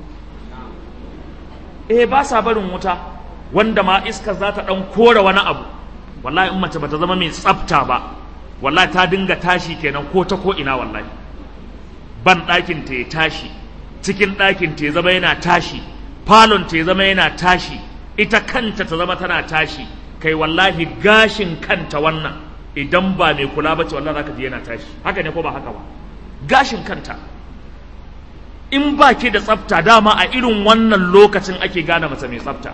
eh ba sa barin wuta wanda ma iska za ta ɗan kore wani abu wallahi in mace bata zama mai tsafta ba wallahi ta dinga tashi kenan ko ta ko ina wallahi ban ɗakin ta ya tashi cikin ɗakin ta ya zama yana tashi falon ta ya zama yana tashi ita kanta ta zama tana tashi kai wallahi gashin kanta wannan idan ba mai kula ba ce wallahi zaka ji yana tashi haka ne ko ba haka ba gashin kanta in ba ke da tsafta dama a irin wannan lokacin ake gane mace mai tsafta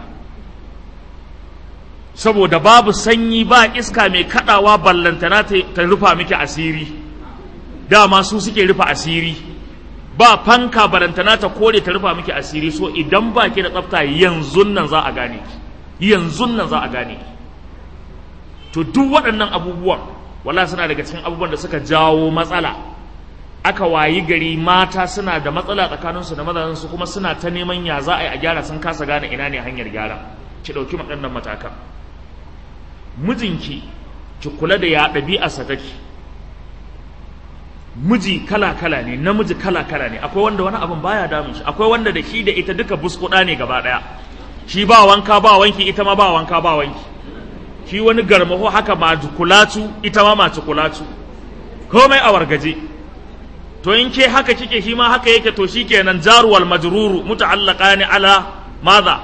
saboda babu sanyi ba iska mai kadawa ballantana ta rufa miki asiri dama su suke rufa asiri ba fanka ballantana ta kore ta rufa miki asiri so idan ba ke da tsafta yanzu nan za a gane ki yanzu nan za a gane ki to duk waɗannan abubuwan wala suna daga cikin abubuwan da suka jawo matsala aka wayi gari mata suna da matsala tsakaninsu da mazansu kuma suna ta neman ya za a yi a gyara sun kasa gane ina ne hanyar gyara ki ɗauki waɗannan matakan mijinki ki kula da ya ɗabi'arsa take miji kala-kala ne namiji kala-kala ne akwai wanda wani abin baya damun shi akwai wanda da shi da ita duka buskuɗa ne gaba ɗaya shi ba wanka ba wanki ita ma ba wanka ba wanki shi wani garmaho haka ma kulatu ita ma ma kulatu komai a wargaje to in ke haka kike shi ma haka yake to shi kenan jaruwal majruru muta'allaqani ala madha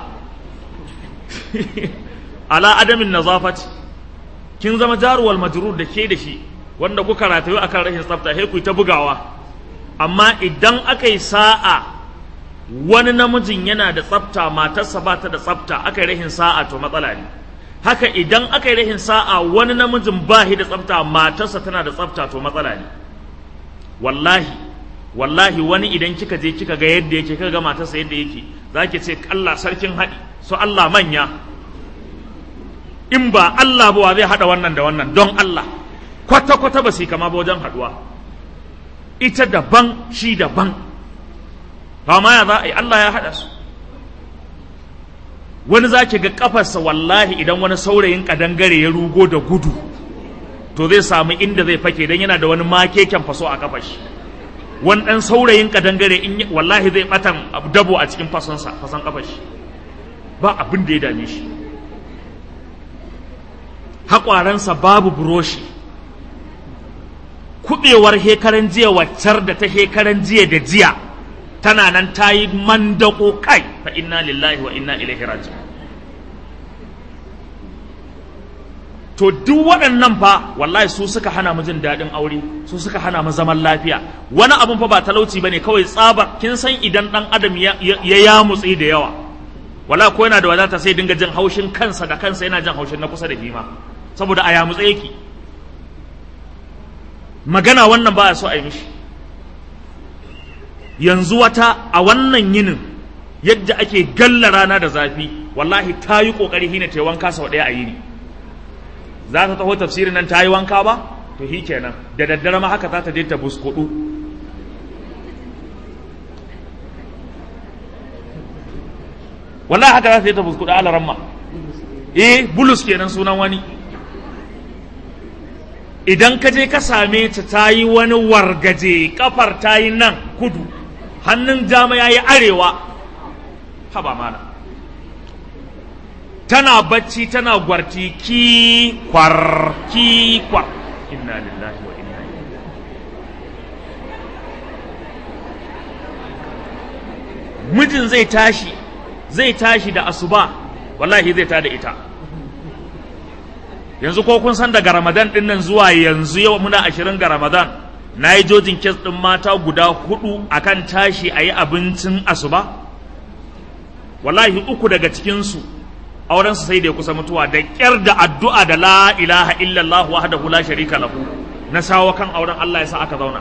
ala adamin nazafati kin zama jaruwal majrur da ke da shi wanda kuka ratayu akan rashin tsafta sai ku ta bugawa amma idan aka yi sa'a wani namijin yana da tsafta matarsa ba ta da tsafta aka yi rashin sa'a to matsala ne haka idan aka yi rashin sa'a wani namijin ba shi da tsafta matarsa tana da tsafta to matsala ne wallahi wallahi wani idan kika je kika ga yadda yake kika ga matarsa yadda yake zaki ce Allah sarkin haɗi so Allah manya in ba Allah ba wa zai haɗa wannan da wannan don Allah kwata kwata ba su kama ba wajen haɗuwa ita daban shi daban ba ma ya za a yi Allah ya haɗa su wani za ki ga kafarsa wallahi idan wani saurayin kadangare ya rugo da gudu to zai samu inda zai fake don yana da wani makeken faso a kafar shi wani ɗan saurayin kadangare in wallahi zai batan dabo a cikin fasonsa fason kafar shi ba abin da ya dame shi haƙwaransa babu buroshi kuɓewar hekaran jiya waccar da ta hekaran jiya da jiya tana nan ta yi mandako kai fa inna lillahi wa inna ilaihi raji'un to duk waɗannan fa wallahi su suka hana mu jin daɗin aure su suka hana mu zaman lafiya wani abun fa ba talauci bane kawai tsabar kin san idan ɗan adam ya ya mutsi da yawa wala ko yana da wadata sai dinga jin haushin kansa da kansa yana jin haushin na kusa da hima saboda a yamutse yake magana wannan ba a so a yi mishi yanzu wata a wannan yinin yadda ake galla rana da zafi wallahi ta yi ƙoƙari hina ta yi wanka sau ɗaya a yini za ta taho tafsirin nan ta yi wanka ba to hi kenan da daddare ma haka za ta je ta buskudu wallahi haka za ta je ta buskudu ala ramma eh bulus kenan sunan wani idan ka je ka same ta ta yi wani wargaje kafar ta yi nan kudu hannun dama ya yi arewa haba mana tana bacci tana gwarti ki kwar ki kwar inna lillahi wa inna ilaihi mijin zai tashi zai tashi da asuba wallahi zai tada ita yanzu ko kun san daga ramadan din nan zuwa yanzu yau muna ashirin ga ramadan na yi jojin kes ɗin mata guda hudu akan tashi a yi abincin asuba wallahi uku daga cikinsu aurensu sai da ya kusa mutuwa da ƙyar da addu'a da la ilaha illallah wahdahu la sharika lahu na sawo kan auren Allah ya sa aka zauna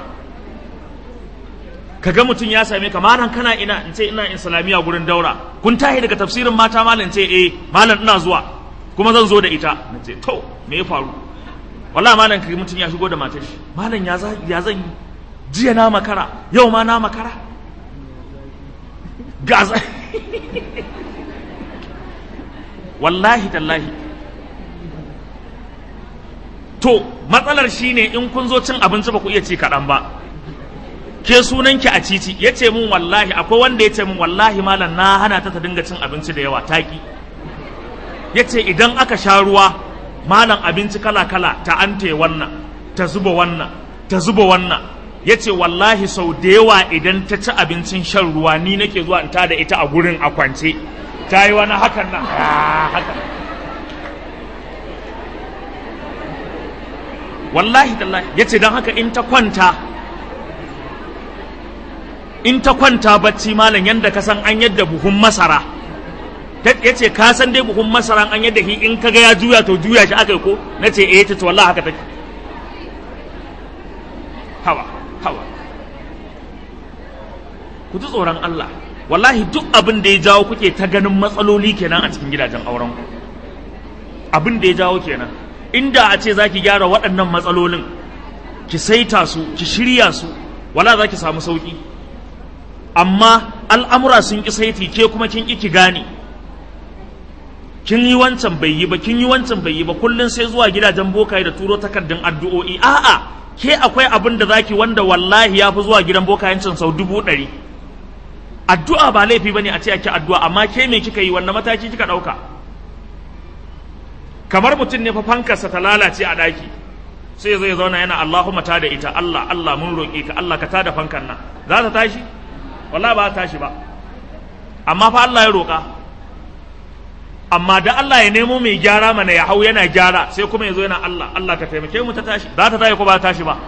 kaga mutum ya same ka malam kana ina in ce ina islamiyya gurin daura kun tahi daga tafsirin mata malam ce eh malam ina zuwa kuma zan zo da ita na ce to me ya faru wallahi malam kai mutum ya shigo da matar shi malam ya ya zan yi jiya na makara yau ma na makara gaza wallahi tallahi to matsalar shine in kun zo cin abinci ba ku iya ci kaɗan ba ke sunanki a titi ya ce mun wallahi akwai wanda ya ce mun wallahi malam na hana ta ta dinga cin abinci da yawa taki ya ce idan aka sha ruwa malam abinci kala-kala ta ante wannan ta zuba wannan ta zuba wannan ya ce wallahi sau da yawa idan ta ci abincin shan ruwa ni nake zuwa in da ita a gurin a kwance ta yi wani hakan nan hakan wallahi tallahi ya ce don haka in ta kwanta in ta kwanta bacci malam yadda ka san an yadda buhun masara ya ce ka san dai buhun masara an yadda shi in kaga ya juya to juya shi aka yi ko na ce eh ta wallahi haka take hawa hawa ku ji tsoron Allah wallahi duk abin da ya jawo kuke ta ganin matsaloli kenan a cikin gidajen auren ku abin da ya jawo kenan inda a ce za ki gyara waɗannan matsalolin ki saita su ki shirya su wala za ki samu sauƙi amma al'amura sun ƙi saiti ke kuma kin ƙi ki gane kin yi wancan bai yi ba kin yi wancan bai yi ba kullum sai zuwa gidajen bokaye da turo takardun addu'o'i a'a ke akwai abin da zaki wanda wallahi ya fi zuwa gidan bokayencin sau dubu ɗari addu'a ba laifi bane a ce ake addu'a amma ke me kika yi wannan mataki kika ɗauka kamar mutum ne fa fankarsa ta lalace a ɗaki sai zai zauna yana Allahumma ta da ita Allah Allah mun roƙe ka Allah ka tada fankan nan za ta tashi wallahi ba ta tashi ba amma fa Allah ya roƙa amma da Allah ya nemo mai gyara mana ya hau yana gyara sai kuma ya zo yana Allah Allah ka taimake mu ta tashi za ta tashi ko ba ta tashi ba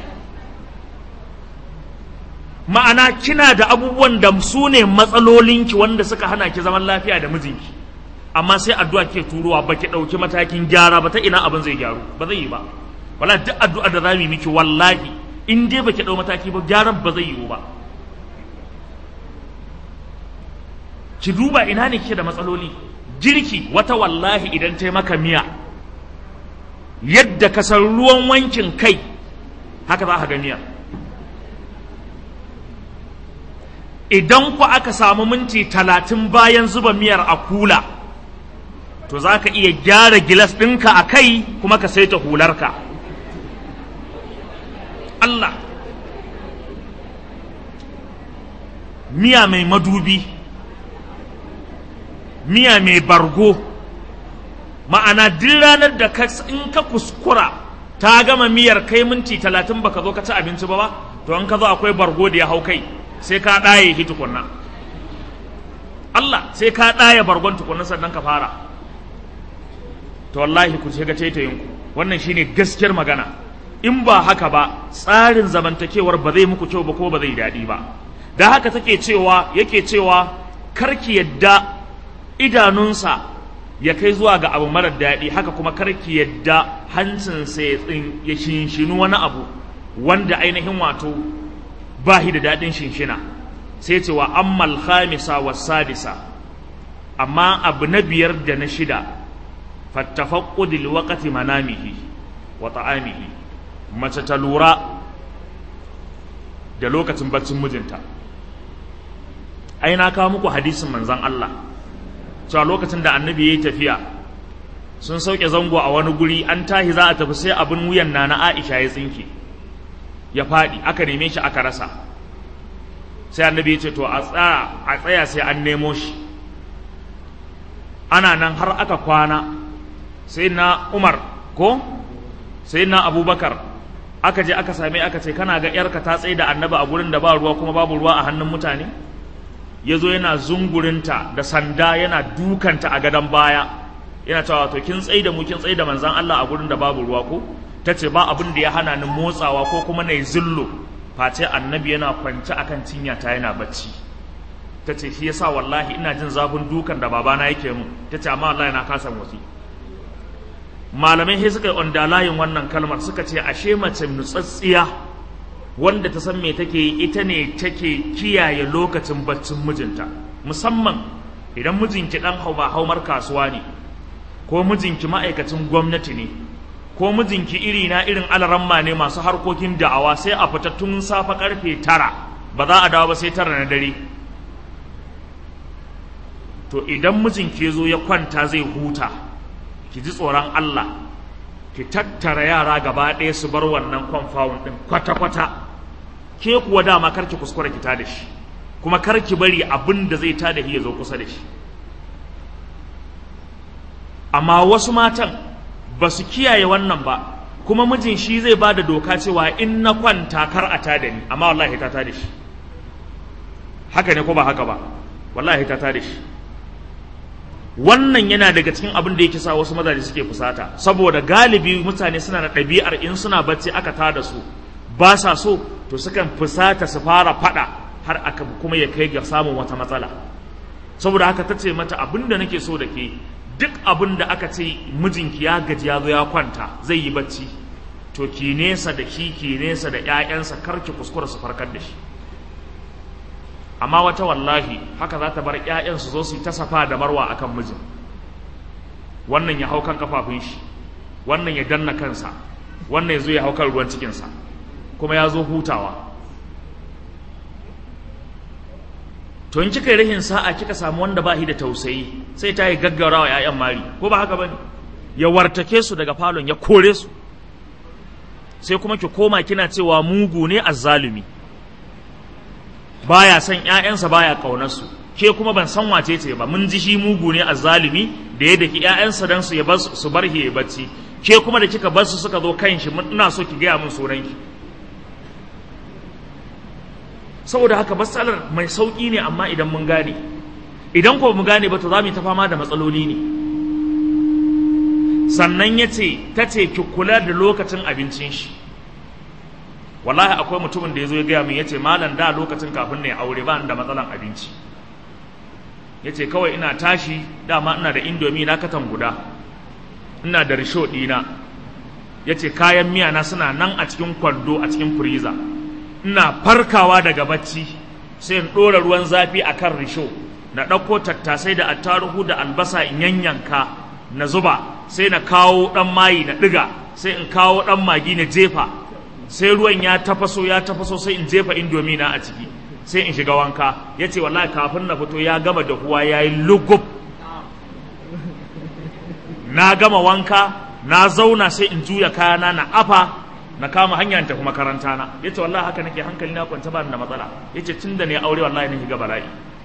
ma'ana kina da abubuwan da su ne matsalolinki wanda suka hana ki zaman lafiya da mijinki amma sai addu'a ke turowa ba ki ɗauki matakin gyara ba ta ina abin zai gyaru ba zai yi ba wala duk addu'a da za mu yi miki wallahi in dai ba ki ɗau mataki ba gyaran ba zai yiwu ba ki duba ina ne kike da matsaloli girki wata wallahi idan ta maka miya yadda ka san ruwan wankin kai haka za ka ga miya idan ku aka samu minti talatin bayan zuba miyar a kula to za ka iya gyara gilas ɗinka a kai kuma ka saita hularka Allah miya mai madubi miya mai bargo ma'ana duk ranar da in ka kuskura ta gama miyar kai minti talatin baka zo ka ci abinci ba ba to an ka zo akwai bargo da ya hau kai sai ka ɗaye shi tukunna Allah sai ka ɗaye bargon tukunna sannan ka fara to wallahi ku shiga taitayin ku wannan shine gaskiyar magana in ba haka ba tsarin zamantakewar ba zai muku kyau ba ko ba zai daɗi ba da haka take cewa yake cewa karki yadda idanunsa ya kai zuwa ga abu marar daɗi haka kuma karki yadda hancinsa ya tsin ya shinshinu wani abu wanda ainihin wato ba shi da daɗin shinshina sai ce wa ammal khamisa wa sadisa amma abu na biyar da na shida fattafaqqudil waqti manamihi wa ta'amihi mace ta lura da lokacin baccin mijinta ai na kawo muku hadisin manzon Allah cewa lokacin da annabi ya yi tafiya sun sauke zango a wani guri an tahi za a tafi sai abin wuyan na na aisha ya tsinke ya faɗi aka neme shi aka rasa sai annabi ya ce to a tsaya sai an nemo shi ana nan har aka kwana sai na umar ko sai na abubakar aka je aka same aka ce kana ga yarka ta tsaye da annabi a gurin da ba ruwa kuma babu ruwa a hannun mutane ya zo yana zungurinta da sanda yana dukanta a gadon baya yana cewa to kin tsaye da mu kin tsaye da manzan Allah a gurin da babu ruwa ko ta ce ba abin da ya hana ni motsawa ko kuma na yi zillo face annabi yana kwance akan cinya ta yana bacci ta ce shi yasa wallahi ina jin zafin dukan da babana yake mu ta ce amma wallahi na kasa motsi malamai sai suka yi ondalayin wannan kalmar suka ce ashe mace nutsatsiya wanda ta san me take yi ita ne take kiyaye lokacin baccin mijinta musamman idan mijinki dan hau ba haumar kasuwa ne ko mijinki ma'aikacin gwamnati ne ko mijinki iri na irin alaramma ne masu harkokin da'awa sai a fita tun safa karfe tara ba za a dawo ba sai tara na dare to idan mijinki ya zo ya kwanta zai huta ki ji tsoron Allah ki tattara yara gaba ɗaya su bar wannan kwamfawun ɗin kwata-kwata ke kuwa dama karki kuskura ki tada shi kuma karki bari abin da zai tada shi ya zo kusa da shi amma wasu matan ba su kiyaye wannan ba kuma mijin shi zai ba da doka cewa in na kwanta kar a tada ni amma wallahi ta tada shi haka ne ko ba haka ba wallahi ta tada shi wannan yana daga cikin abin da yake sa wasu mazaje suke fusata saboda galibi mutane suna da ɗabi'ar in suna bacci aka tada su ba sa so to sukan fusata su fara fada har aka kuma ya kai ga samun wata matsala saboda haka ta ce mata abin da nake so da ke duk abin da aka ce mijinki ya gaji ya zo ya kwanta zai yi bacci to ki nesa da ki ki nesa da ƴaƴansa kar ki kuskura su farkar da shi amma wata wallahi haka za ta bar ƴaƴan su zo su yi ta safa da marwa akan mijin wannan ya hau kan kafafun shi wannan ya danna kansa wannan ya zo ya hau kan ruwan cikinsa kuma ya zo hutawa to in kika yi rahin sa'a kika samu wanda ba shi da tausayi sai ta yi gaggaura wa 'ya'yan mari ko ba haka ba ne ya wartake su daga falon ya kore su sai kuma ki koma kina cewa mugu ne azzalumi baya son 'ya'yansa baya ƙaunar su ke kuma ban san wace ce ba mun ji shi mugu ne azzalumi da ya daki 'ya'yansa dan su ya bar su bar ya bacci ke kuma da kika bar su suka zo kan shi ina so ki gaya min sunanki saboda haka matsalar mai sauƙi ne amma idan mun gane idan ko mu gane ba to za mu yi ta fama da matsaloli ne sannan ya ce ta ce ki kula da lokacin abincin shi wallahi akwai mutumin da ya zo ya gaya min ya ce malam da lokacin kafin ne aure ba da matsalan abinci ya ce kawai ina tashi dama ina da indomi na katan guda ina da risho ɗina ya ce kayan miya na suna nan a cikin kwando a cikin firiza ina farkawa daga bacci sai in ɗora ruwan zafi a kan risho na ɗauko tattasai da attaruhu da albasa in yanyanka na zuba sai na kawo ɗan mayi na ɗiga sai in kawo ɗan magi na jefa sai ruwan ya tafaso ya tafaso sai in jefa indomi na a ciki sai in shiga wanka ya ce wallahi kafin na fito ya gama dahuwa ya yi lugub na gama wanka na zauna sai in juya kayana na afa na kama hanya tafi makaranta na ya ce wallahi haka nake hankali na kwanta ba da matsala ya ce tun da ne aure wallahi na shiga bala'i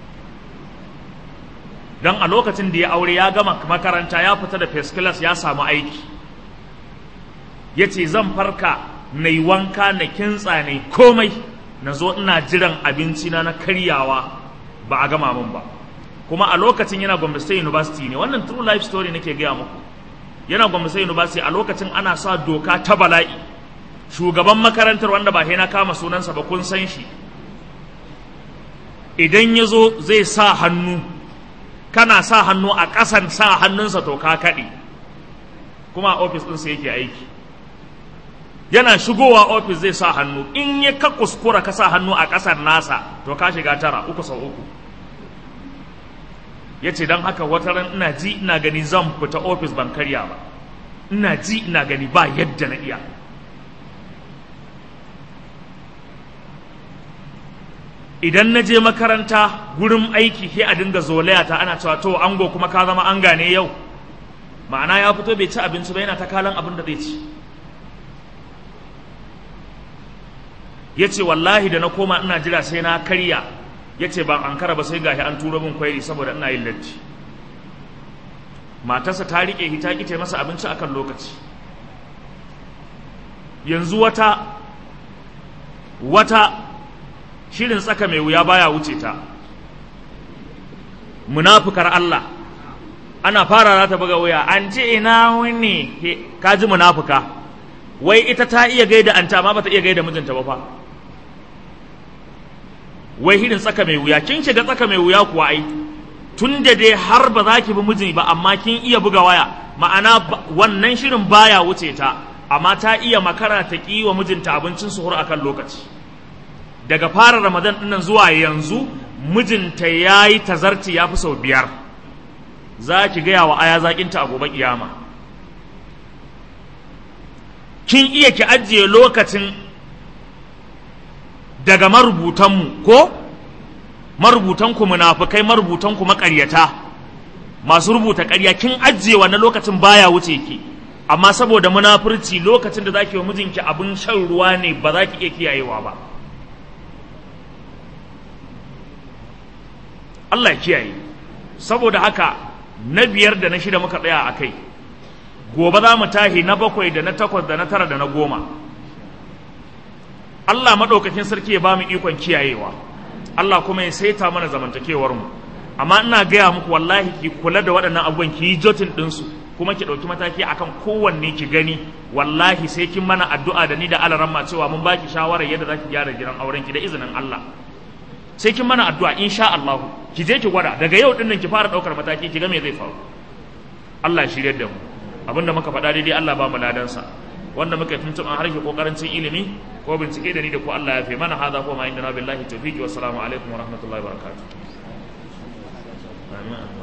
don a lokacin da ya aure ya gama makaranta ya fita da first class ya samu aiki ya ce zan farka na yi wanka na kintsa ne komai na zo ina jiran abinci na na karyawa ba a gama min ba kuma a lokacin yana Gombe State University ne wannan true life story nake gaya muku yana Gombe State University a lokacin ana sa doka ta bala'i shugaban makarantar wanda ba na kama sunansa ba kun san shi idan ya zo zai sa hannu kana sa hannu a ƙasan sa hannunsa to ka kaɗe kuma a ofis ɗinsa yake aiki yana shigowa ofis zai sa hannu in ya ka kuskura ka sa hannu a ƙasar nasa to ka shiga tara uku sau uku ya ce don haka wata ran ina ji ina gani zan fita ofis ban karya ba ina ji ina gani ba yadda na iya idan na je makaranta gurin aiki sai a dinga zolaya ta ana cewa to ango kuma ka zama an gane yau ma'ana ya fito bai ci abinci ba yana ta kalan abin da zai ci ya ce wallahi da na koma ina jira sai na karya ya ce ban an kara ba sai gashi an turo min kwairi saboda ina yin latti matarsa ta riƙe hita ƙice masa abinci akan lokaci yanzu wata wata shirin tsaka mai wuya baya wuce ta munafukar Allah ana fara ta buga wuya an ce ina wani ka ji munafuka wai ita ta iya gaida anta amma bata iya gaida mijinta ba fa wai hirin tsaka mai wuya kin shiga tsaka mai wuya kuwa ai tun da dai har ba za ki bi mijin ba amma kin iya buga waya ma'ana wannan shirin baya wuce ta amma ta iya makara ta ki wa mijinta abincin suhur akan lokaci daga fara ramadan dinnan zuwa yanzu mijinta ya yi tazarci ya fi sau biyar za ki gaya wa aya zaƙinta a gobe kiyama kin iya ki ajiye lokacin daga marubutanmu ko marubutanku munafukai marubutanku maƙaryata masu rubuta ƙarya kin ajiye wannan lokacin baya wuce ki amma saboda munafurci lokacin da zaki wa mijinki abin shan ruwa ne ba za ki iya kiyayewa ba Allah ya kiyaye saboda haka na biyar da na shida muka tsaya a kai gobe za mu tahi na bakwai da na takwas da na tara da na goma Allah maɗaukakin sarki ya ba mu ikon kiyayewa Allah kuma ya saita mana zamantakewar mu amma ina gaya muku wallahi ki kula da waɗannan abubuwan ki yi jotin ɗinsu kuma ki ɗauki mataki akan kowanne ki gani wallahi sai kin mana addu'a da ni da alaramma cewa mun baki shawarar yadda za ki gyara gidan auren ki da izinin Allah sai kin mana addu'a insha Allah ki je ki gwada daga yau din nan ki fara daukar mataki ki ga me zai faru Allah ya shirye da mu abinda muka faɗa daidai Allah ba mu ladan sa wanda muka tuntun an harshe kokarin cin ilimi ko bincike da ni da ku Allah ya fi mana hada ko ma inda na billahi tawfiqi wa assalamu alaikum wa rahmatullahi wa barakatuh amin